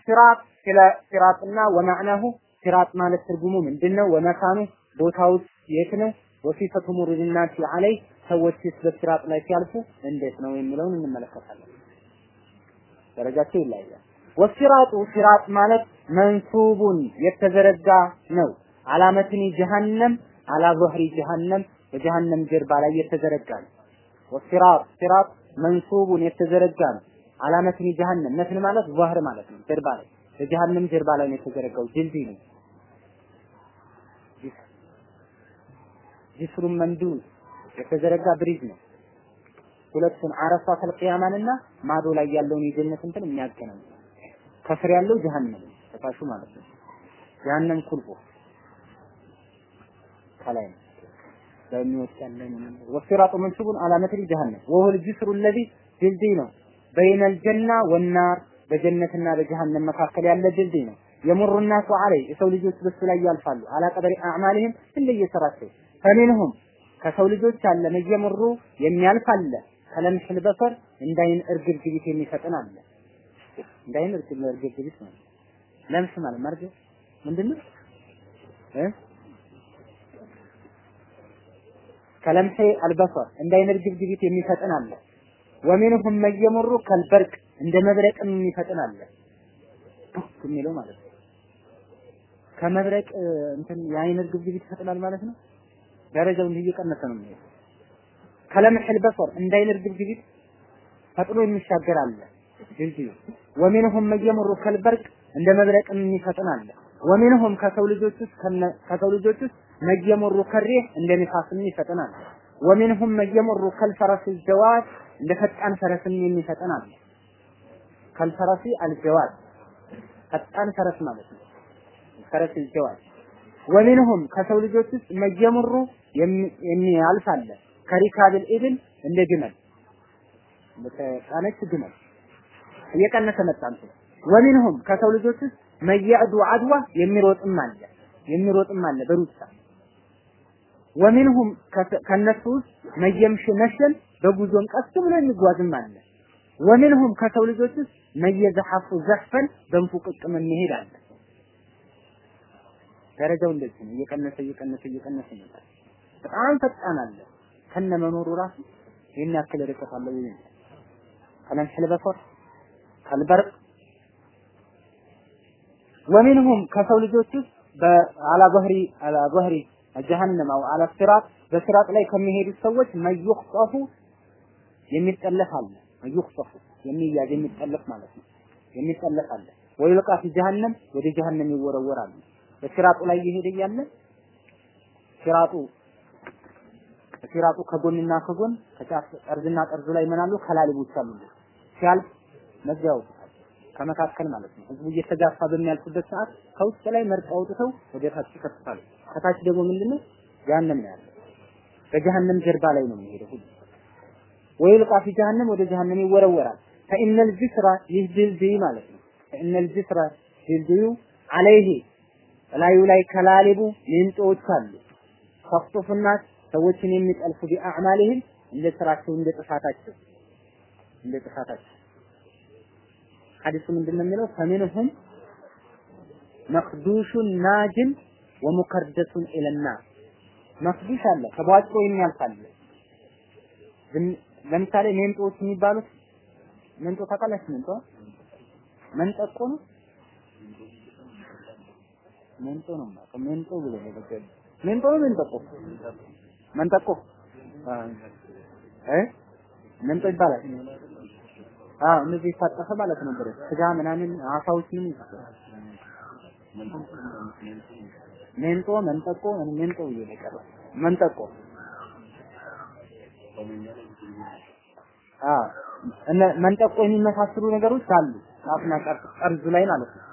ወሲራጥ ስለ ሲራጥና ወማዕናሁ ሲራጥ ማለት ትርጉሙ ምንድነው? ወመካኑ ቦታው የት ነው? ወሲፈቱ ሙሪድናሲ አለይ ሰዎችስ በሲራጥ ላይ ሲያልፉ እንዴት ነው የሚለውን እንመለከታለን። ደረጃቸው ይለያያል። ወሲራጡ ሲራጥ ማለት መንሱቡን የተዘረጋ ነው። አላመትኒ ጀሃነም አላ ظهሪ ጀሃነም በጀሃነም ጀርባ ላይ የተዘረጋ ነው። ወሲራጥ ሲራጥ መንሱቡን የተዘረጋ ነው። አላመትኒ ጀሃነም መትን ማለት ظهር ማለት ነው። ጀርባ ላይ በጀሃነም ጀርባ ላይ ነው የተዘረጋው ድልድይ ነው። ጅስሩን መንዱድ የተዘረጋ ብሪጅ ነው። ሁለቱን አረፋተል ቂያማንና ማዶ ላይ ያለውን የጀነት እንትን የሚያገናኝ ከስር ያለው ጀሃነም ከታሹ ማለት ነው። ጀሃነም ኩልቦ ከላይ ነው በሚወጣ ያለ ወሲራጡ መንሱቡን አላመትል ጀሃነም ወሁል ጅስሩ الذي ድልድይ ነው በይነል ጀና ወናር በጀነትና በጀሃነም መካከል ያለ ድልድይ ነው። የሙሩ ናሱ አለይ የሰው ልጆች በሱ ላይ ያልፋሉ። አላ ቀደሪ አዕማሊህም እንደየሰራቸው ፈሚንሁም ከሰው ልጆች አለ መየምሩ የሚያልፍ አለ ከለምሕል በሰር እንዳይን እርግብግቢት የሚፈጥን አለ እንዳይን እርግብግቢት ነው ለምስ ማለት መርግ ምንድነው እ ከለምሒ አልበሰር እንዳይን እርግብግቢት የሚፈጥን አለ ወሚንሁም መየምሩ ከልበርቅ እንደ መብረቅም የሚፈጥን አለ የሚለው ማለት ነው ከመብረቅ እንትን የአይን እርግብግቢት ይፈጥናል ማለት ነው ደረጃው እንዲህ እየቀነሰ ነው የሚሄደው። ከለምሕል በሰር እንዳይን እርግብግቢት ፈጥኖ የሚሻገር አለ ድልድዩ። ወሚንሁም መየምሩ ከልበርቅ እንደ መብረቅ የሚፈጥን አለ። ወሚንሁም ከሰው ልጆች ውስጥ ከሰው ልጆች ውስጥ መየምሩ ከሪህ እንደ ንፋስ የሚፈጥን አለ። ወሚንሁም መየምሩ ከልፈረስ ጀዋድ እንደ ፈጣን ፈረስም የሚፈጥን አለ። ከልፈረሲ አልጀዋድ ፈጣን ፈረስ ማለት ነው። ፈረስ ጀዋድ ወሚንሁም ከሰው ልጆች ውስጥ መየምሩ የሚያልፍ አለ ከሪካብል ኢብል እንደ ግመል በተጫነች ግመል እየቀነሰ መጣ እንትን ወሚንሁም ከሰው ልጆች ውስጥ መየዕዱ አድዋ የሚሮጥም አለ የሚሮጥም አለ በሩጫ ወሚንሁም ከነሱ ውስጥ መየምሽ መሸን በጉዞም ቀስ ብሎ የሚጓዝም አለ ወሚንሁም ከሰው ልጆች ውስጥ መየዘሐፉ ዘሕፈን በንፉቅቅም የሚሄድ አለ ደረጃው እንደዚህ ነው። እየቀነሰ እየቀነሰ እየቀነሰ ይመጣል። በጣም ፈጣን አለ ከነ መኖሩ ራሱ ይህን ያክል ርቀት አለው ይሄ ከለምሕል በሰር ከልበርቅ ወሚንሁም ከሰው ልጆች ውስጥ በአላ ظهሪ አላ ظهሪ ጀሀነም አው አላ ሲራጥ በሲራጥ ላይ ከሚሄዱት ሰዎች መዩኽጠፉ የሚጠለፍ አለ መዩኽጠፉ የሚያዝ የሚጠለፍ ማለት ነው የሚጠለፍ አለ ወይልቃ ፊ ጀሀነም ወደ ጀሀነም ይወረወራል በሲራጡ ላይ እየሄደ እያለ ሲራጡ ሲራጡ ከጎንና ከጎን ከጫፍ ጠርዝና ጠርዙ ላይ ምን አሉ ከላሊቦች አሉ ሲያልፍ መግቢያ ያውጡታል ከመካከል ማለት ነው ህዝቡ እየተጋፋ በሚያልፍበት ሰዓት ከውስጥ ላይ መርጠው አውጥተው ወደ ታች ይከፍታሉ ከታች ደግሞ ምንድነው ጀሀነም ነው ያለው በጀሀነም ጀርባ ላይ ነው የሚሄደው ሁሉ ወይልቃ ፊ ጀሀነም ወደ ጀሀነም ይወረወራል ፈኢነል ጅስራ ይህ ድልድይ ማለት ነው ፈኢነል ጅስራ ድልድዩ አለይሂ ላዩ ላይ ከላሊቡ ሜንጦዎች አሉ ተፍጡፍና ሰዎችን የሚጠልፉ ቢአዕማሊህም እንደ ስራቸው እንደ ጥፋታቸው እንደ ጥፋታቸው ሐዲሱ ምንድን ነው የሚለው ፈሚንሁም መክዱሹን ናጅን ወሙከርደሱን ኢለና መክዱሽ አለ ተቧጭሮ የሚያልፋል ለምሳሌ ሜንጦዎች የሚባሉት ሜንጦ ታውቃላችሁ ሜንጦ መንጠቆ ነው ሜንጦ ነው ማለት ሜንጦ ብሎ ነው ነገር ሜንጦ ነው ሜንጠቆ መንጠቆ እ ሜንጦ ይባላል አዎ እነዚህ የታጠፈ ማለት ነው ብረት ስጋ ምናምን አሳዎች ምን ይባላል ሜንጦ መንጠቆ ሜንጦ ብዬ ነው የቀረው መንጠቆ አዎ እነ መንጠቆ የሚመሳሰሉ ነገሮች አሉ ጫፍና ጠርዙ ላይ ማለት ነው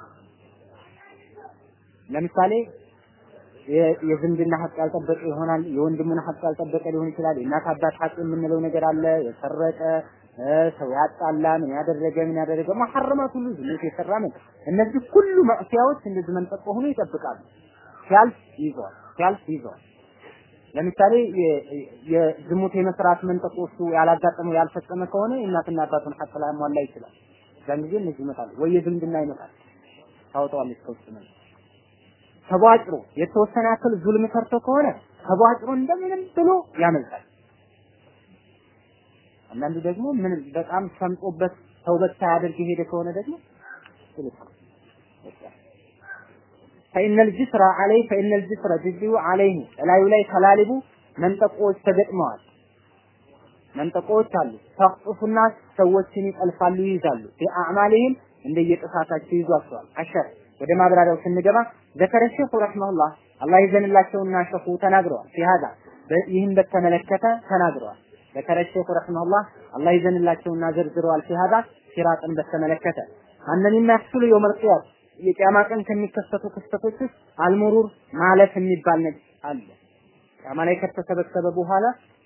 ለምሳሌ የዝምድና ሀቅ ያልጠበቀ ይሆናል። የወንድሙን ሀቅ ያልጠበቀ ሊሆን ይችላል። የእናት አባት ሀቅ የምንለው ነገር አለ። የሰረቀ ሰው ያጣላ ምን ያደረገ ምን ያደረገ መሐረማት ሁሉ ዝሙት የሰራ ምን እነዚህ ሁሉ መዕሲያዎች እንደዚህ መንጠቆ ሆኖ ይጠብቃሉ። ሲያልፍ ይዘዋል፣ ሲያልፍ ይዘዋል። ለምሳሌ የዝሙት የመስራት መንጠቆ እሱ ያላጋጠመው ያልፈጸመ ከሆነ የእናትና አባቱን ሀቅ ላያሟላ ይችላል። ያን ጊዜ እነዚህ ይመጣሉ ወይ የዝምድና ይመጣል። ታወጣዋለች ከውስጥ ነው ተቧጭሮ የተወሰነ ያክል ዙልም ሰርቶ ከሆነ ተቧጭሮ እንደምንም ብሎ ያመልጣል። አንዳንዱ ደግሞ ምን በጣም ሰምጦበት ተውበት ሳያደርግ የሄደ ከሆነ ደግሞ فإن الجسر عليه فإن الجسر جزء عليه ላዩ ላይ ተላልቡ መንጠቆዎች ተገጥመዋል። መንጠቆዎች አሉ። ተቅጡፉና ሰዎችን ይጠልፋሉ፣ ይይዛሉ። ቢአዕማሊህም እንደየጥፋታቸው ይዟቸዋል። አሸር ወደ ማብራሪያው ስንገባ ዘከረ ሼኹ ረሂመሁላህ አላህ ይዘንላቸውና ሸኹ ተናግረዋል። ፊሃዳ ይህን በተመለከተ ተናግረዋል። ዘከረ ሼኹ ረሂመሁላህ አላህ ይዘንላቸውና ዘርዝረዋል። ፊሃዳ ሲራጥን በተመለከተ አነኒና ያክሱሉ የውመል ቂያም የቂያማ ቀን ከሚከሰቱ ክስተቶች ውስጥ አልሙሩር ማለፍ የሚባል ነገር አለ። ቂያማ ላይ ከተሰበሰበ በኋላ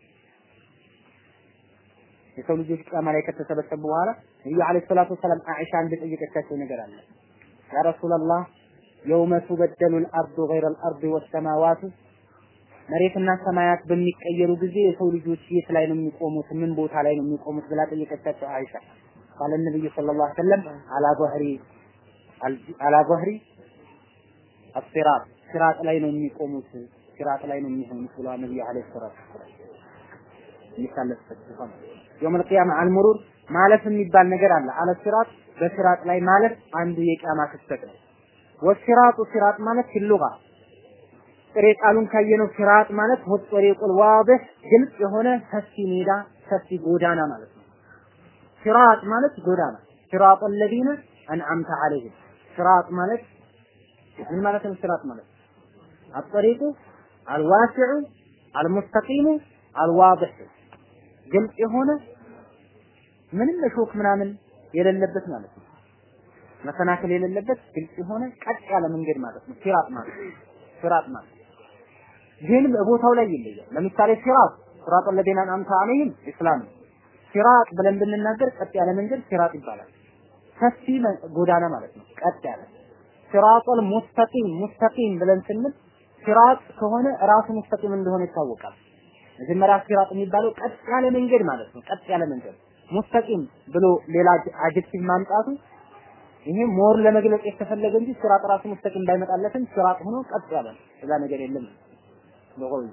የሰው ልጆች ቂያማ ላይ ከተሰበሰቡ በኋላ ነብዩ አለይሂ ሰላቱ ወሰላም አኢሻ እንደጠየቀቻቸው ነገር አለ። ያ ረሱላላህ የውመ ቱበደሉ አልአርዱ ገይረ አልአርድ ወሰማዋቱ መሬትና ሰማያት በሚቀየሩ ጊዜ የሰው ልጆች የት ላይ ነው የሚቆሙት? ምን ቦታ ላይ ነው የሚቆሙት ብላ ጠየቀቻቸው አይሻ። ቃለ ነብዩ ሰለላሁ ዐለይሂ ወሰለም አላ ظهሪ አላ ظهሪ አስሲራጥ ሲራጥ ላይ ነው የሚቆሙት፣ ሲራጥ ላይ ነው የሚሆኑት ብለዋል ነብዩ አለይሂ ሰላቱ ወሰላም። የሚታለፍበት ሲሆን የውመል ቂያማ አልሙሩር ማለፍ የሚባል ነገር አለ። አለ ሲራጥ በሲራጥ ላይ ማለፍ አንዱ የቂያማ ክስተት ነው። ወሲራጡ ሲራጥ ማለት ፊሉጋ ጥሬ ቃሉን ካየነው ሲራጥ ማለት ወጠሪቁል ዋድህ ግልጽ የሆነ ሰፊ ሜዳ ሰፊ ጎዳና ማለት ነው። ሲራጥ ማለት ጎዳና ሲራጥ الذين አንዓምተ አለይህም ሲራጥ ማለት ምን ማለት ነው? ሲራጥ ማለት አጠሪቁ አልዋሲዑ አልሙስተቂሙ አልዋድህ ግልጽ የሆነ ምንም እሾክ ምናምን የሌለበት ማለት ነው። መሰናክል የሌለበት ግልጽ የሆነ ቀጥ ያለ መንገድ ማለት ነው። ሲራጥ ማለት ሲራጥ ማለት ግን በቦታው ላይ ይለያል። ለምሳሌ ሲራጥ ሲራጥ ለዲና አንተ አለይህም ኢስላም ሲራጥ ብለን ብንናገር ቀጥ ያለ መንገድ ሲራጥ ይባላል። ሰፊ ጎዳና ማለት ነው። ቀጥ ያለ ሲራጡል ሙስተቂም ሙስተቂም ብለን ስንል ሲራጥ ከሆነ ራሱ ሙስተቂም እንደሆነ ይታወቃል። መጀመሪያ ሲራጥ የሚባለው ቀጥ ያለ መንገድ ማለት ነው። ቀጥ ያለ መንገድ ሙስተቂም ብሎ ሌላ አጀክቲቭ ማምጣቱ ይሄ ሞር ለመግለጽ የተፈለገ እንጂ ሲራጥ ራሱ ሙስተቂም ባይመጣለትም ሲራጥ ሆኖ ቀጥ ያለ እዛ ነገር የለም በቆዩ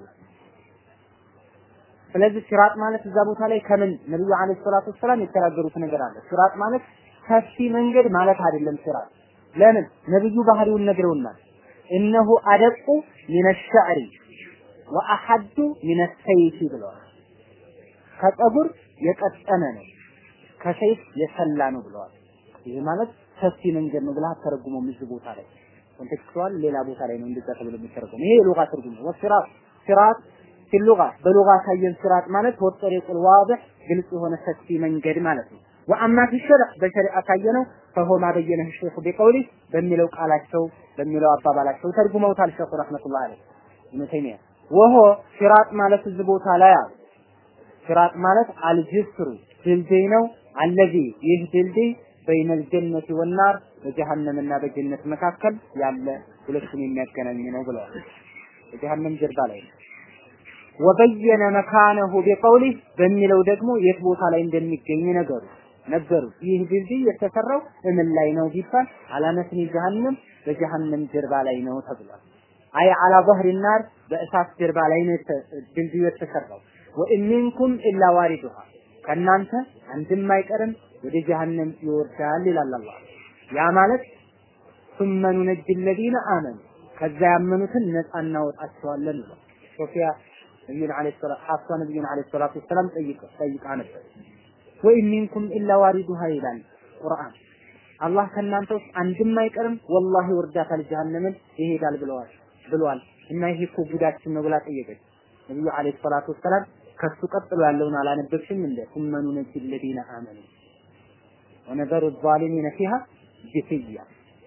ስለዚህ ሲራጥ ማለት እዛ ቦታ ላይ ከምን ነብዩ አለይሂ ሰላቱ ወሰላም የተናገሩት ነገር አለ። ሲራጥ ማለት ሰፊ መንገድ ማለት አይደለም። ሲራጥ ለምን ነብዩ ባህሪውን ነግረውናል። እነሁ አደቁ ሚነ ሸዕሪ ወአሐዱ ሚነ ሰይፊ ብለዋል። ከፀጉር የቀጠነ ነው፣ ከሰይፍ የሰላ ነው ብለዋል። ይህ ማለት ሰፊ መንገድ ነው ብለህ አተረጉመውም እዚህ ቦታ ላይ ኮንቴክስቹዋል ሌላ ቦታ ላይ ነው እንደዛ ተብሎ የሚተረጎም ይሄ የሉጋ ትርጉም ነው። ወሲራጥ ሲራጥ ፊሉጋ በሉጋ ካየን ሲራጥ ማለት ወጠሪቁል ዋድህ ግልጽ የሆነ ሰፊ መንገድ ማለት ነው። ወአማ ፊ ሸርዕ በሸሪዓ ካየነው ፈሆ ማ በየነህ ሼኹ ቢቀውሊ በሚለው ቃላቸው በሚለው አባባላቸው ተርጉመውታል ሼኹ ረህመቱላህ ዐለይሂ ኢብኑ ተይሚያ ወሆ ሲራጥ ማለት እዚህ ቦታ ላይ አሉ ሲራጥ ማለት አልጅስሩ ድልድይ ነው አለዚ ይህ ድልድይ በይነል ጀነት ወናር በጀሃነምና በጀነት መካከል ያለ ሁለቱን የሚያገናኝ ነው ብለዋል። በጀሃነም ጀርባ ላይ ነው። ወበየነ መካነሁ ቢቀውሊ በሚለው ደግሞ የት ቦታ ላይ እንደሚገኝ ነገሩ ነገሩ። ይህ ድልድይ የተሰራው እምን ላይ ነው ቢባል አላመትኒ ጀሃነም በጀሃነም ጀርባ ላይ ነው ተብሏል። አይ አላ ظهر النار በእሳት ጀርባ ላይ ነው ድልድዩ የተሰራው። ወኢን ሚንኩም ኢላ ዋሪዱሃ ከእናንተ አንድም አይቀርም ወደ ጀሃነም ይወርዳል ይላል አላህ። ያ ማለት ثم ننجي الذين آمنوا ከዛ ያመኑትን ነፃ እናወጣቸዋለን ነው። ሶፊያ ነብዩን አለይሂ ሰላም ሐፍሳ ነብዩን አለይሂ ሰላቱ ወሰላም ጠይቀ ጠይቃ ነበር። ወኢን ሚንኩም ኢላ ዋሪዱሃ ይላል ቁርአን። አላህ ከእናንተ ውስጥ አንድም አይቀርም ወላሂ ወርዳታል ጀሃነምን ይሄዳል ብለዋል ብለዋል እና ይሄ እኮ ጉዳችን ነው ብላ ጠየቀች። ነብዩ አለይሂ ሰላቱ ወሰላም ከሱ ቀጥሎ ያለውን አላነበብሽም እንደ ثم ننجي الذين آمنوا ونذر الظالمين فيها جثيا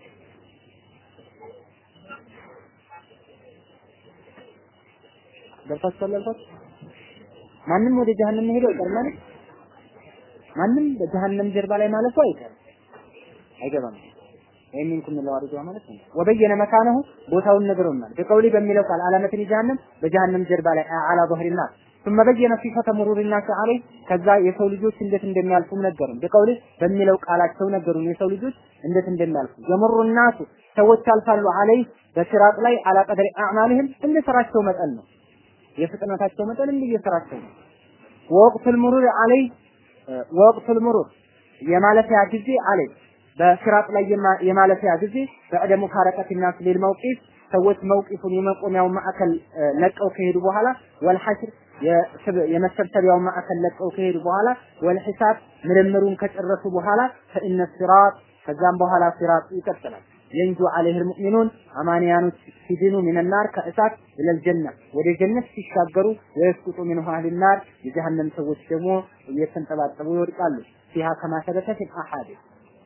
ገብታችኋል ያልኳችሁ ማንም ወደ ጀሃነም ሄዶ አይቀርም ማለት ማንም በጀሃነም ጀርባ ላይ ማለፉ አይቀርም አይገባም የሚንኩም ለዋሪዷ ማለት ነው ወበየነ መካነሁ ቦታውን ነግሮናል በቀውሊ በሚለው ቃል አላመትን ጀሃነም በጀሃነም ጀርባ ላይ አላ ظهرنا ثم بين صفة مرور الناس عليه ከዛ የሰው ልጆች እንዴት እንደሚያልፉም ነገሩን በቀውል በሚለው ቃላቸው ነገሩን የሰው ልጆች እንዴት እንደሚያልፉ የምሩ الناس ሰዎች ያልፋሉ አለይ በሲራጥ ላይ አላ ቀድሪ አዕማልህም እንደ ስራቸው መጠን ነው የፍጥነታቸው መጠን እንደ የስራቸው ነው ወቅቱል ሙሩር አለይ ወቅቱል ሙሩር የማለፊያ ጊዜ አለይ በሲራጥ ላይ የማለፊያ ጊዜ በዕደ ሙፋረቀት ናስ ሊል መውቂፍ ሰዎች መውቂፉን የመቆሚያውን ማዕከል ለቀው ከሄዱ በኋላ ወልሐሽር የመሰብሰቢያውን ማዕከል ለቀው ከሄዱ በኋላ ወልሒሳብ ምርምሩን ከጨረሱ በኋላ ፈኢነ ሲራጥ ከዛም በኋላ ሲራጥ ይቀጥላል። የንጁ አለይህ ልሙእሚኑን አማንያኖች ሲድኑ ሚነናር ከእሳት ኢለል ጀና ወደ ጀነት ሲሻገሩ ወየስቁጡ ሚንሁ አህል ናር የጀሃነም ሰዎች ደግሞ እየተንጠባጠቡ ይወድቃሉ። ፊሃ ከማ ሰበተ ፊል አሐዲስ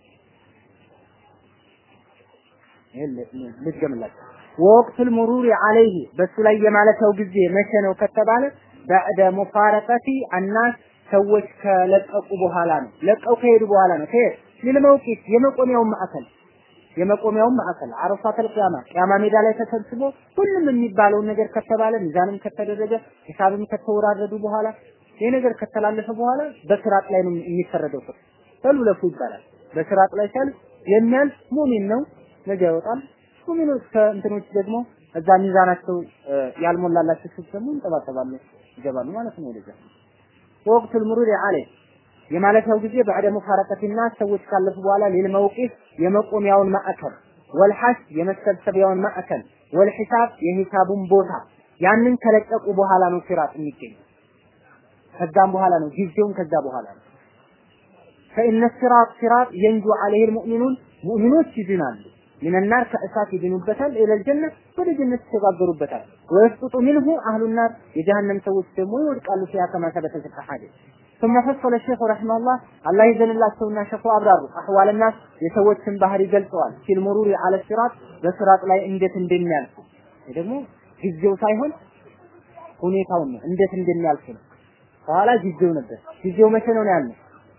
ልድገምላቸው ወቅቱል ሙሩሪ አለይህ በሱ ላይ የማለፊያው ጊዜ መቼ ነው ከተባለ በዕደ ሙፋረቀቲ አናስ ሰዎች ከለቀቁ በኋላ ነው። ለቀው ከሄዱ በኋላ ነው። ከሄድ ሊልመውቂት የመቆሚያውን ማዕከል የመቆሚያውን ማዕከል አረፋተል ቂያማ ቂያማ ሜዳ ላይ ተሰብስቦ ሁሉም የሚባለውን ነገር ከተባለ ሚዛንም ከተደረገ ሂሳብም ከተወራረዱ በኋላ ይሄ ነገር ከተላለፈ በኋላ በስራጥ ላይ ነው የሚፈረደው። ፍርድ ተሉለፉ ይባላል። በስራጥ ላይ ሲያልፍ የሚያልፍ ሙሚን ነው ነገ ይወጣል። ሙሚኖች ከእንትኖች ደግሞ እዛ ሚዛናቸው ያልሞላላቸው ሰዎች ደግሞ እንጠባጠባሉ ይገባሉ ማለት ነው ወደዛ ወቅቱል ሙሩድ አለይ የማለፊያው ጊዜ በዕደ ሙፋረቀቲና ሰዎች ካለፉ በኋላ ሌል መውቂፍ የመቆሚያውን ማዕከል ወልሐስ የመሰብሰቢያውን ማዕከል ወልሒሳብ የሂሳቡን ቦታ ያንን ከለቀቁ በኋላ ነው ሲራጥ የሚገኝ ከዛም በኋላ ነው ጊዜውን ከዛ በኋላ ነው ፈኢነ ሲራጥ ሲራጥ የንጁ አለይህ ልሙእሚኑን ሙእሚኖች ይድናሉ ሚነናር ከእሳት ይድኑበታል ኢለል ጀነ ወደ ጀነት ይሸጋገሩበታል ወይስጡጡ ሚንሁ አህሉ ናር የጀሃነም ሰዎች ደግሞ ይወድቃሉ ፊያ ከማ ሰበተ ፊል አሐዲስ ثم فصل الشيخ رحمه الله الله ይዘንላቸውና ሸኹ አብራሩ አህዋል الناس የሰዎችን ባህሪ ገልጸዋል ፊል ሙሩሪ አለ ሲራጥ በሲራጥ ላይ እንዴት እንደሚያልፉ ደግሞ ጊዜው ሳይሆን ሁኔታውን ነው እንዴት እንደሚያልፍ ነው በኋላ ጊዜው ነበር ጊዜው መቼ ነው ያለው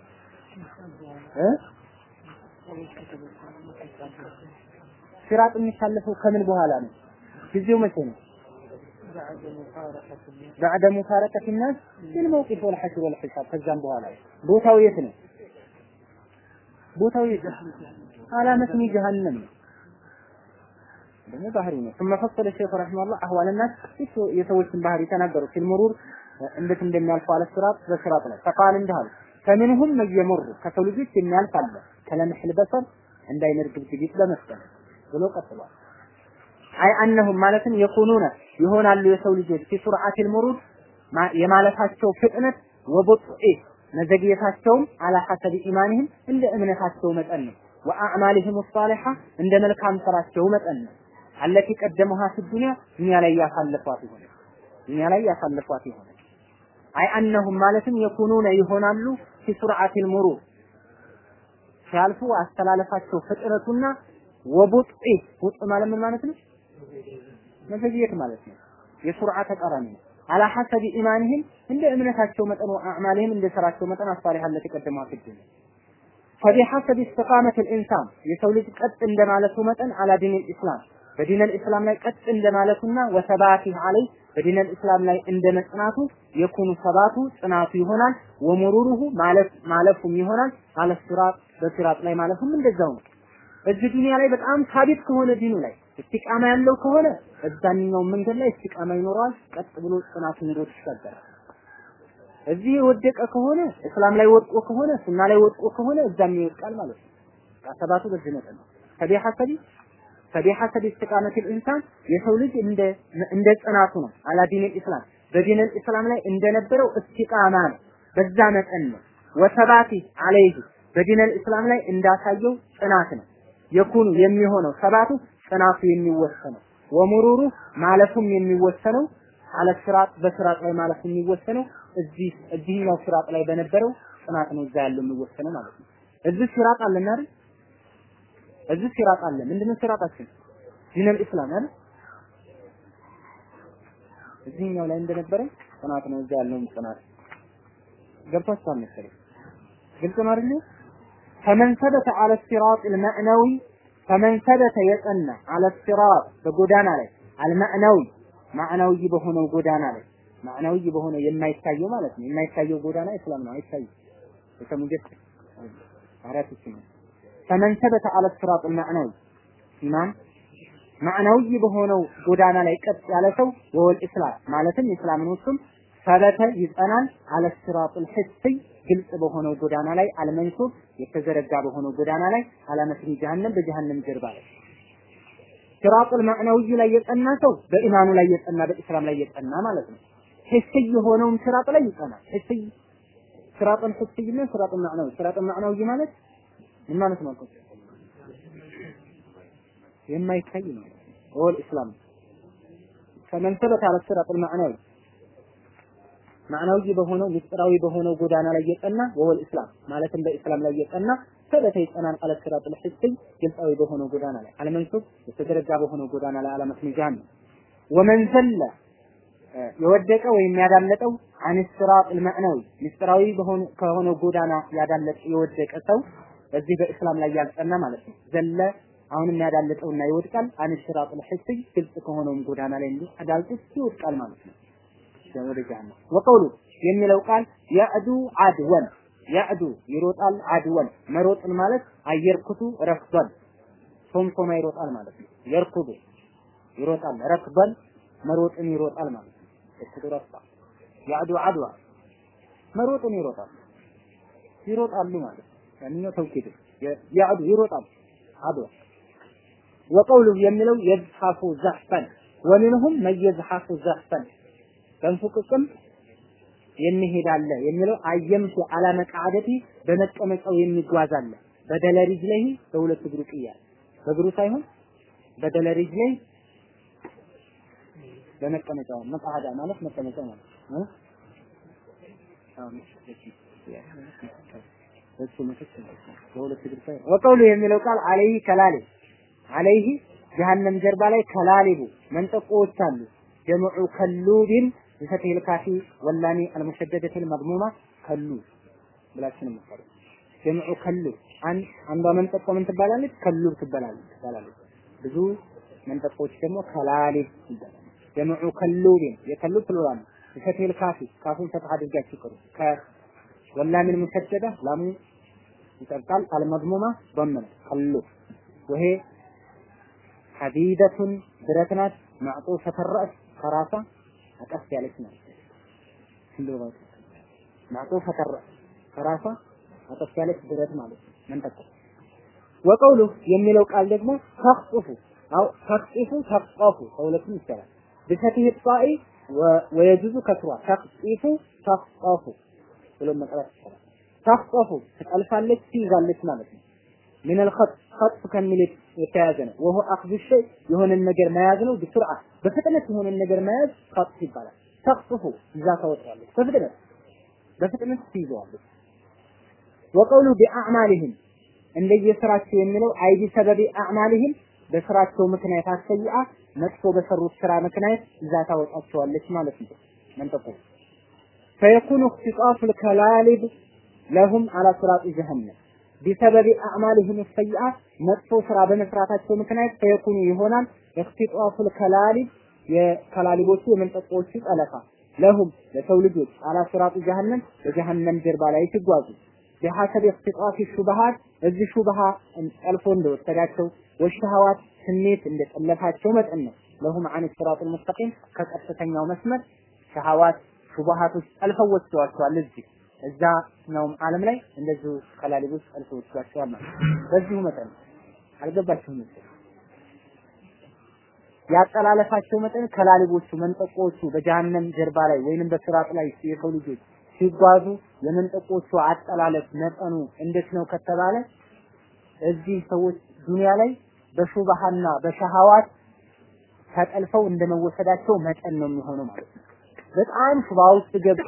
እ ሲራጥ የሚታለፈው ከምን በኋላ ነው? ጊዜው መቼ ነው? بعد مفارقة الناس للموقف والحشر والحساب ከዛም በኋላ ቦታው የት ነው? ቦታው የት አላመት ጀሃነም ነው። ደግሞ ባህሪ ነው። ثم فصل الشيخ رحمه الله احوال الناس የሰዎችን ባህሪ ተናገሩ ፊል ሙሩር እንዴት እንደሚያልፉ አለ ሲራጥ በሲራጥ ላይ فقال እንዳሉ فمنهم من يمر ከሰው ልጆች የሚያልፍ አለ ከለምሕል በሰር እንዳይነር ግብግቢት በመስጠት ብሎ ቀጥሏል። አይ አነሁም ማለትም የኩኑነ ይሆናሉ የሰው ልጆች ፊ ሱርዓቲል ሙሩድ የማለፋቸው ፍጥነት ወቡጥኢ መዘግየታቸውም አላ ሐሰቢ ኢማንህም እንደ እምነታቸው መጠን ነው። ወአዕማሊህም ሷሊሐ እንደ መልካም ስራቸው መጠን ነው። አለቲ ቀደመሃ ፊ ዱንያ ዱንያ ላይ ያሳለፏት ይሆነ ዱንያ ላይ ያሳለፏት ይሆነ አይ አነሁም ማለትም የኩኑነ ይሆናሉ ፊ ሱርዓቲል ሙሩድ ሲያልፉ አስተላለፋቸው ፍጥነቱና ወቡጥኢ ቡጥ ማለት ምን ማለት ነው? መዘግየት ማለት ነው። የሱርዓ ተቃራኒ ነው። አላ ሐሰቢ ኢማንህም እንደ እምነታቸው መጠን ወአዕማልህም እንደ ስራቸው መጠን አሳሊሐ ለተቀደሙ አፍድን ፈቢሐሰቢ ኢስቲቃመት الانسان የሰው ልጅ ቀጥ እንደማለቱ መጠን አላ ዲን الاسلام በዲን الاسلام ላይ ቀጥ እንደማለቱና ወሰባቲህ አለይ በዲን الاسلام ላይ እንደ መጽናቱ የኩኑ ሰባቱ ጽናቱ ይሆናል ወሙሩሩሁ ማለፍ ማለፉም ይሆናል አለ ሲራጥ በሲራጥ ላይ ማለፉም እንደዛው ነው። እዚህ ዱንያ ላይ በጣም ሳቢት ከሆነ ዲኑ ላይ እስቲቃማ ያለው ከሆነ እዛኛው መንገድ ላይ እስቲቃማ ይኖረዋል። ቀጥ ብሎ ጽናት ኑሮ ይሻገራል። እዚህ የወደቀ ከሆነ እስላም ላይ ወድቆ ከሆነ ሱና ላይ ወድቆ ከሆነ እዛም ይወድቃል ማለት ነው። ሰባቱ በዚህ መጠን ነው። ፈቢሐሰቢ ፈቢሐሰቢ ኢስቲቃመት ኢንሳን የሰው ልጅ እንደ እንደ ጽናቱ ነው። አላ ዲን ኢስላም በዲን ኢስላም ላይ እንደነበረው እስቲቃማ ነው። በዛ መጠን ነው። ወሰባቲ አለይህ በዲን ኢስላም ላይ እንዳሳየው ጽናት ነው። የኩኑ የሚሆነው ሰባቱ ጽናቱ የሚወሰነው ወሙሩሩ ማለፉም የሚወሰነው አለ ስራጥ በስራጥ ላይ ማለፍ የሚወሰነው እዚህ እዚህኛው ስራጥ ላይ በነበረው ጽናት ነው እዛ ያለው የሚወሰነው ማለት ነው። እዚህ ስራጥ አለና አይደል? እዚህ ሲራጥ አለ። ምንድነው ሲራጣችን? ዲነል ኢስላም አይደል? እዚህኛው ላይ እንደነበረ ጽናት ነው እዛ ያለውም ጽናት ገብቷችኋል መሰለኝ። ግልጽ ነው አይደል? ፈመን ሰበተ አለ ሲራጥ አልመዕነዊ ፈመን ሰበተ የጸና አለ ሲራጥ በጎዳና ላይ አልመዕነዊ ማዕናዊ በሆነው ጎዳና ላይ ማዕናዊ በሆነ የማይታየው ማለት ነው። የማይታየው ጎዳና እስላም ነው፣ አይታይም። የተሙጀት አራት ነው። ፈመን ሰበተ አለ ሲራጥ ማዕናዊ ኢማን ማዕናዊ በሆነው ጎዳና ላይ ቀጥ ያለ ሰው ወወል ኢስላም ማለትም ኢስላምን ውስጥም ሰበተ ይጸናል አለ ሲራጡል ሂስይ ግልጽ በሆነው ጎዳና ላይ አልመንሱብ የተዘረጋ በሆነው ጎዳና ላይ አላመስኒ ጀሃነም በጀሃነም ጀርባ ላይ ሲራጡል ማዕናዊ ላይ የጸና ሰው በኢማኑ ላይ የጸና በኢስላም ላይ የጸና ማለት ነው። ሂስይ የሆነውም ሲራጥ ላይ ይጸናል። ሂስይ ሲራጡል ሂስይ እና ሲራጡል ማዕናዊ ሲራጡል ማዕናዊ ማለት ምን ማለት ነው? የማይታይ ነው። ወል ኢስላም ከመን ሰበተ አለ ሲራጡል ማዕናዊ ማዕናዊ በሆነው ምስጢራዊ በሆነው ጎዳና ላይ የጸና ወል ኢስላም ማለትም በኢስላም ላይ የጸና ሰበተ ይጸናል አለ ሲራጡል ሂስይ ግልጻዊ በሆነው ጎዳና ላይ አለመንሱብ የተዘረጋ በሆነው ጎዳና ላይ አለመስሚጃን ነው። ወመን ዘለ የወደቀ ወይም ያዳለጠው አን ሲራጡል ማዕናዊ ምስጢራዊ በሆነ ከሆነው ጎዳና ያዳለጠ የወደቀ ሰው በዚህ በእስላም ላይ ያልጸና ማለት ነው። ዘለ አሁንም ያዳለጠውና ይወድቃል። አን ሲራጡል ሂስይ ግልጽ ከሆነውም ጎዳና ላይ እንዲህ አዳልጦ ይወድቃል ማለት ነው። ወደ ጀሃነም ወቀውሉ የሚለው ቃል ያዕዱ አድወን ያዕዱ ይሮጣል አድወን መሮጥን ማለት አየርኩቱ ረክበን ሶምሶማ ይሮጣል ማለት ነው። የርኩዱ ይሮጣል ረክበን መሮጥን ይሮጣል ማለት ነው። እርኩዱ ረክባ ያዕዱ አድዋ መሮጥን ይሮጣል ይሮጣሉ ማለት ነው። ያንኛው ተውኪድ ያዕዱ ይሮጣል አድዋ ወቀውሉ የሚለው የዝሐፉ ዘሕፈን ወሚንሁም መየዝሐፉ ዘሕፈን በንፉቅቅም የሚሄድ አለ የሚለው አየምቱ አላ መቃዓደቲ በመቀመጫው የሚጓዝ አለ በደለ ሪጅለሂ በሁለት እግሩ ቅያል በእግሩ ሳይሆን በደለ ሪጅለሂ በመቀመጫው መቃዓዳ ማለት መቀመጫ ማለት ነው እሱ ምትክ በሁለት እግሩ ሳይሆን ወቀውሉ የሚለው ቃል አለይህ ከላሊ አለይህ ጀሃነም ጀርባ ላይ ከላሊቡ መንጠቆዎች አሉ ጀምዑ ከሉቢን بفتح الكاف واللام المشددة المضمومة كلو ብላችሁ ነው የምትጠሩት። ጀምዑ ከሉ አንድ አንዷ መንጠቆ ምን ትባላለች? ከሉ ትባላለች ትባላለች። ብዙ መንጠቆች ደግሞ ከላሊብ ይባላል። ጀምዑ ከሉቢን የከሉ ፕሉራል بفتح الكاف ካፉን ፈትሐ አድርጋችሁ ቅሩ። ከወላም المشددة ላሙ ይጠርቃል። አልመድሙማ ضمن ከሉ ወሄ ሐዲደቱን ብረት ናት ማዕጡፈተ ረእስ ከራሳ አቀፍ ያለች ናት። እንደው ማዕጡፈ ተረ ከራሷ አቀፍ ያለች ብረት ማለት ነው። መንጠቆ ወቀውሉ የሚለው ቃል ደግሞ ተኽጡፉ አው ተኽጢፉ ተኽጣፉ ከሁለቱም ይቻላል። በፈትህ ጣኢ ወየጁዙ ከስሯ ተኽጢፉ ተኽጣፉ ብሎ መቅራት ይቻላል። ተኽጣፉ ትጠልፋለች፣ ትይዛለች ማለት ነው። ምን الخط خط ከሚል የተያዘ ነው። ወሆ አኽዙ ሸይ የሆነን ነገር መያዝ ነው። በስርዓ በፍጥነት የሆነን ነገር መያዝ خط ይባላል። ተቅጥፉ ይዛ ታወጣለች። በፍጥነት በፍጥነት ትይዘዋለች። ወቀውሉ ቢአዕማሊህም እንደየስራቸው የሚለው አይዲ ሰበቢ አዕማሊህም በስራቸው ምክንያት አሰይአ መጥፎ በሰሩት ስራ ምክንያት ይዛ ታወጣቸዋለች ማለት ነው። መንጠቁ ፈየኩኑ እክትጣፉ ልከላሊብ ለሁም አላ ስራጢ ጀሀነም ቢሰበቢ አዕማሊህም ሰይአ መጥፎ ስራ በመስራታቸው ምክንያት ፈየኩኑ ይሆናል እክትጣፉል ከላሊብ የከላሊቦቹ የመንጠቆቹ ጠለፋ ለሁም ለሰው ልጆች አላ ሲራጡ ጀሀነም በጀሀነም ጀርባ ላይ ሲጓዙ ቢሐሰብ እክትጣፊ ሹብሃት እዚህ ሹብሃ ጠልፎ እንደወሰዳቸው ወሸሃዋት ስሜት እንደጠለፋቸው መጠን ነው። ለሁም አን ሲራጡል ሙስተቂም ከቀጥተኛው መስመር ሸሃዋት ሹብሃቶች ጠልፈው ወስደዋቸዋል እዚህ እዛኛውም ዓለም ላይ እንደዚሁ ከላሊቦች ጠልፈው ወስደዋቸዋል ማለት በዚሁ መጠን አልገባችሁም መሰለኝ ያጠላለፋቸው መጠን ከላሊቦቹ መንጠቆቹ በጀሃነም ጀርባ ላይ ወይንም በስራጥ ላይ የሰው ልጆች ሲጓዙ የመንጠቆቹ አጠላለፍ መጠኑ እንዴት ነው ከተባለ እዚህ ሰዎች ዱንያ ላይ በሹባሃና በሸሃዋት ተጠልፈው እንደመወሰዳቸው መጠን ነው የሚሆነው ማለት ነው። በጣም ሹባ ውስጥ ገብቶ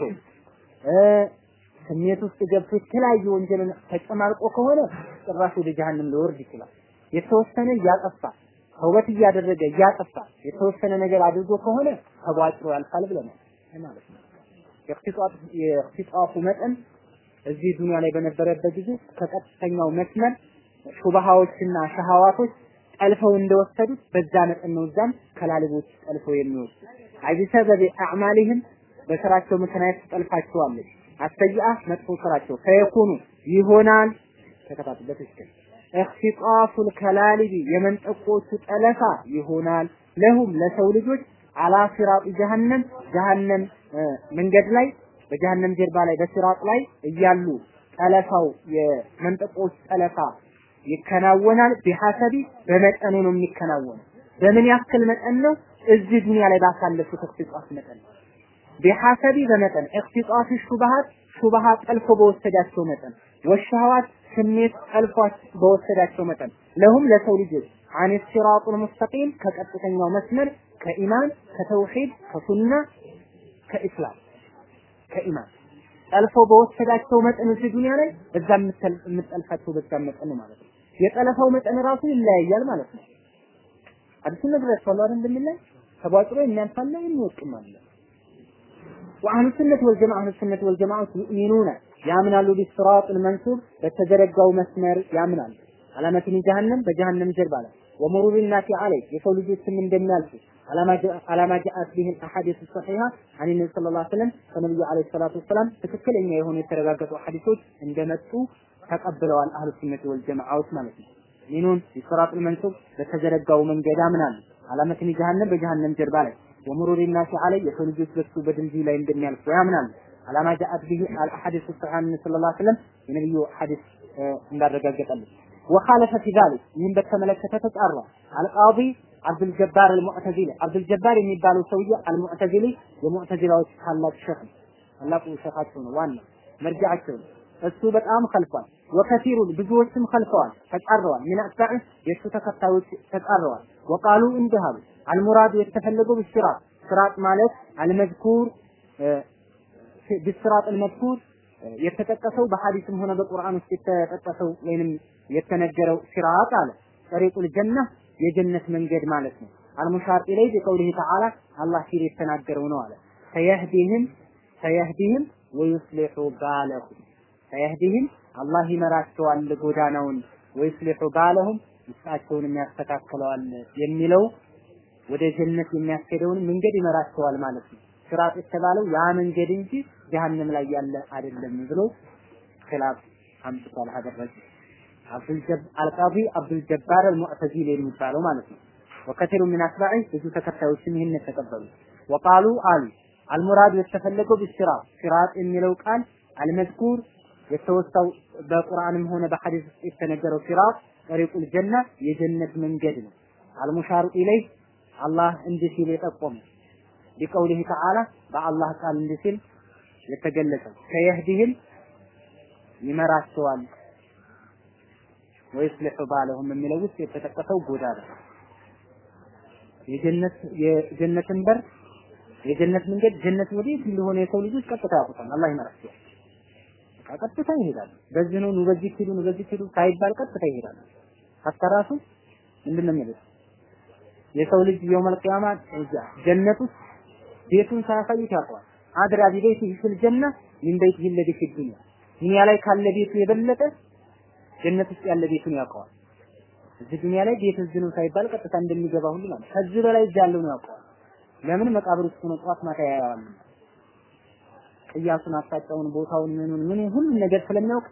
ስሜት ውስጥ ገብቶ የተለያየ ወንጀልን ተጨማልቆ ከሆነ ጭራሽ ወደ ጀሃነም ሊወርድ ይችላል። የተወሰነ እያጠፋ ተውበት እያደረገ እያጠፋ የተወሰነ ነገር አድርጎ ከሆነ ተቧጭሮ ያልፋል ብለናል ማለት ነው። የእክትጣፉ መጠን እዚህ ዱንያ ላይ በነበረበት ጊዜ ከቀጥተኛው መስመር ሹብሃዎችና ሸሃዋቶች ጠልፈው እንደወሰዱት በዛ መጠን ነው እዛም ከላልቦች ጠልፈው የሚወስዱ አይ ቢሰበብ አዕማሊህም በስራቸው ምክንያት ትጠልፋቸዋለች። አሰይአ መጥፎ ስራቸው ፈየኩኑ ይሆናል ተከታተል በትክክል እኽቲጣፉል ከላሊቢ የመንጠቆቹ ጠለፋ ይሆናል ለሁም ለሰው ልጆች አላ ሲራጥ ጀሃነም ጀሃነም መንገድ ላይ በጀሃነም ጀርባ ላይ በሲራጥ ላይ እያሉ ጠለፋው የመንጠቆች ጠለፋ ይከናወናል። ቢሐሰቢ በመጠኑ ነው የሚከናወነው። በምን ያክል መጠን ነው? እዚህ ዱንያ ላይ ባሳለፉት እክትጧፍ መጠን ነው። ቢሐሰቢ በመጠን እክትጧፍ ሹብሃት ሹብሃት ጠልፎ በወሰዳቸው መጠን ወሸሃዋት ስሜት ጠልፏት በወሰዳቸው መጠን ለሁም ለሰው ልጆች አን ሲራጡል ሙስተቂም ከቀጥተኛው መስመር ከኢማን ከተውሂድ ከሱና ከኢስላም ከኢማን ጠልፎ በወሰዳቸው መጠን እዚህ ዱንያ ላይ እዛ የምጠልፋቸው በዛ መጠን ነው ማለት ነው። የጠለፋው መጠን ራሱ ይለያያል ማለት ነው። አዲስ ነገር ያስፈላል እንደሚላይ ተቧጥሮ የሚያልፋለ የሚወቅም አለ። ወአህሉ ሱነት ወልጀማዓ አህሉ ሱነት ወልጀማዓ ዩእሚኑነ ያምናሉ ቢስራጥ መንሱብ በተዘረጋው መስመር ያምናሉ። አላመትን ጀሃነም በጀሃነም ጀርባ ላይ ወሙሩር ናሲ አለይ የሰው ልጆችም እንደሚያልፉ አላማ ጃአት ቢህል አሐዲስ ሰሒሃ አን ነቢ ስለ ላ ስለም ከነቢዩ አለይሂ ሰላቱ ወሰላም ትክክለኛ የሆኑ የተረጋገጡ ሐዲሶች እንደመጡ ተቀብለዋል አህሉ ሱነት ወልጀማዓዎች ማለት ነው። ሚኑን ቢስራጥ መንሱብ በተዘረጋው መንገድ ያምናሉ። አላመትን ጀሃነም በጀሃነም ጀርባ ላይ ወሙሩር ናሲ አለይ የሰው ልጆች በሱ በድልድዩ ላይ እንደሚያልፉ ያምናሉ። አላማ ጃአት ቢሂ አልሐዲስ ሰሒሃ አን ስለ ላ ስለም የነቢዩ ሐዲስ እንዳረጋገጠልን ወኻለፈ ፊ ዛሊክ ይህን በተመለከተ ተጣራ አልቃዲ አብዱል ጀባር አልሙዕተዚሊ አብዱል ጀባር የሚባለው ሰውዬ አልሙዕተዚሊ የሙዕተዚላዎች ታላቅ ሸህ ታላቁ ሸኻቸው ነው ዋና መርጃቸው ነው እሱ በጣም ከልፏል ወከሲሩን ብዙዎችም ከልፈዋል ተጻረዋል ምን አጥባዕ የእሱ ተከታዮች ተጻረዋል ወቃሉ እንዲህ አሉ አልሙራዱ የተፈለገው ብስራጥ ስራጥ ማለት አልመዝኩር ብስራጥ አልመዝኩር የተጠቀሰው በሐዲስም ሆነ በቁርአን ውስጥ የተጠቀሰው ወይንም የተነገረው ሲራጥ አለ ጠሪቁል ጀና የጀነት መንገድ ማለት ነው። አልሙሻር ኢለይ ቢቀውሊሂ ተዓላ አላህ ሲል የተናገረው ነው አለ ሰየህዲህም ሰየህዲህም ወዩስሊሑ ባለሁም ሰየህዲህም አላህ ይመራቸዋል ጎዳናውን ወዩስሊሑ ባለሁም ውስጣቸውን ያስተካክለዋል የሚለው ወደ ጀነት የሚያስኬደውን መንገድ ይመራቸዋል ማለት ነው። ሲራጥ የተባለው ያ መንገድ እንጂ ጀሃነም ላይ ያለ አይደለም ብሎ ኺላፍ አምጥቷል ሀደረጅ አልቃዲ አብዱል ጀባር አልሙዕተዚሊ የሚባለው ማለት ነው። ወከቲሩ ሚን አትባዒ ብዙ ተከታዮችም ይህን ተቀበሉ። ወቃሉ አሉ አልሙራድ የተፈለገው ቢስራጥ ሲራጥ የሚለው ቃል አልመዝኩር የተወሳው በቁርአንም ሆነ በሐዲስ ውስጥ የተነገረው ሲራጥ ጠሪቁል ጀና የጀነት መንገድ ነው። አልሙሻሩ ኢለይ አላህ እንዲህ ሲል የጠቆመ ቢቀውሊህ ተዓላ በአላህ ቃል እንዲህ ሲል የተገለጸው ከየህዲህም ይመራቸዋል ወይስሊሑ ባለሁም የሚለው ውስጥ የተጠቀሰው ጎዳና የጀነት የጀነትን በር የጀነት መንገድ ጀነት ወዴት እንደሆነ የሰው ልጆች ቀጥታ ያውቁታል። አላህ ይመራቸዋል። ቀጥታ ይሄዳሉ። በዚህ ነው ኑ በዚህ ሂዱ ኑ በዚህ ሂዱ ሳይባል ቀጥታ ይሄዳሉ። ሀታ ራሱ ምንድን ነው የሚሉት የሰው ልጅ የውመል ቂያማ ጀነት ውስጥ ቤቱን ሳያሳዩት ያውቀዋል። አድራ ቢበይቲሂ ፊል ጀና ሚን በይቲሂ ለዚ ፊ ዱንያ ዱንያ ላይ ካለ ቤቱ የበለጠ ጀነት ውስጥ ያለ ቤቱን ያውቀዋል። እዚህ ዱንያ ላይ ቤት እዚህ ነው ሳይባል ቀጥታ እንደሚገባ ሁሉ ማለት ከዚህ በላይ እዚህ ያለውን ያውቀዋል። ለምን መቃብር ውስጥ ነው ጠዋት ማታ ያያዋል። ቅያሱን፣ አቅጣጫውን፣ ቦታውን፣ ምኑን ምኑን ሁሉን ነገር ስለሚያውቅ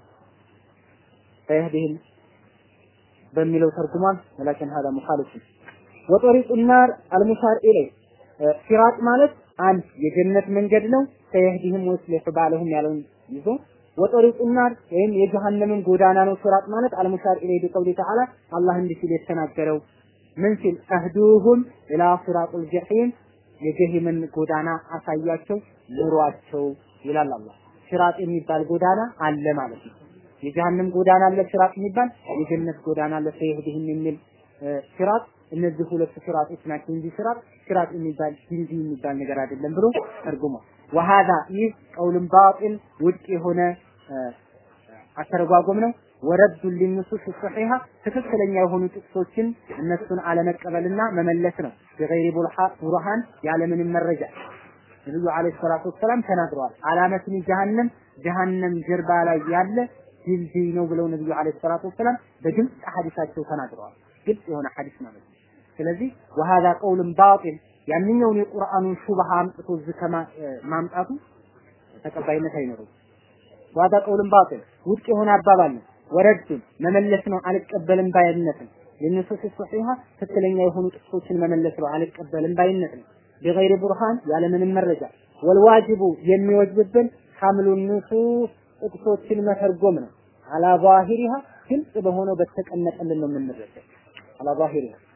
ፈየህዲህም በሚለው ተርጉሟል። ወላኪን ሀዳ ሙኻሊፍ ወጠሪቁ ናር አልሙሻር ኢለይ ሲራጥ ማለት አንድ የጀነት መንገድ ነው። ፈየህዲህም ወይስሊሑ ባለሁም ያለውን ይዞ ወጠሪቁ ናር ወይም የጀሃነምን ጎዳና ነው ሲራጥ ማለት አልሙሻር ኢለይ ቢቀውሊ ተዓላ አላህ እንዲህ ሲል የተናገረው ምን ሲል አህዱሁም ኢላ ሲራጡል ጀሒም የጀሂምን ጎዳና አሳያቸው ምሯቸው ይላል አላህ። ሲራጥ የሚባል ጎዳና አለ ማለት ነው። የጀሃነም ጎዳና አለ ሲራጥ የሚባል የጀነት ጎዳና አለ ፈየህዲህም የሚል ሲራጥ እነዚህ ሁለት ሲራጦች ናቸው እንጂ ሲራጥ ሲራጥ የሚባል ድልድይ የሚባል ነገር አይደለም ብሎ ተርጉሟል። ወሃዛ ይህ ቀውልን ባጢል ውድቅ የሆነ አተረጓጎም ነው። ወረዱ ሊንሱስ ሶሒሃ ትክክለኛ የሆኑ ጥቅሶችን እነሱን አለመቀበልና መመለስ ነው። በገይሪ ቡርሃን ያለምንም መረጃ ነብዩ አለይሂ ሰላቱ ወሰላም ተናግረዋል። አላመትን ጀሃነም ጀሃነም ጀርባ ላይ ያለ ድልድይ ነው ብለው ነብዩ አለይሂ ሰላቱ ወሰላም በግልጽ ሐዲሳቸው ተናግረዋል። ግልጽ የሆነ ሐዲስ ማለት ነው። ስለዚህ ወሃዛ ቀውልን ባጢል ያንኛውን የቁርአኑን ሹብሃ አምጥቶ እዚህ ማምጣቱ ተቀባይነት አይኖረውም። ዋዳ ቀውልን ባጥል ውድቅ የሆነ አባባል ነው። ወረድን መመለስ ነው አልቀበልም ባይነትን ለነሱስ ሶሒሃ ትክክለኛ የሆኑ ጥቅሶችን መመለስ ነው አልቀበልም ባይነት ነው። በገይር ቡርሃን ያለምንም መረጃ ወልዋጅቡ የሚወጅብብን ሐምሉ ንሱስ ጥቅሶችን መተርጎም ነው። አላ ዛሂሪሃ ግልጽ በሆነው በተቀመጠልን ነው የምንረዳው። አላ ዛሂሪሃ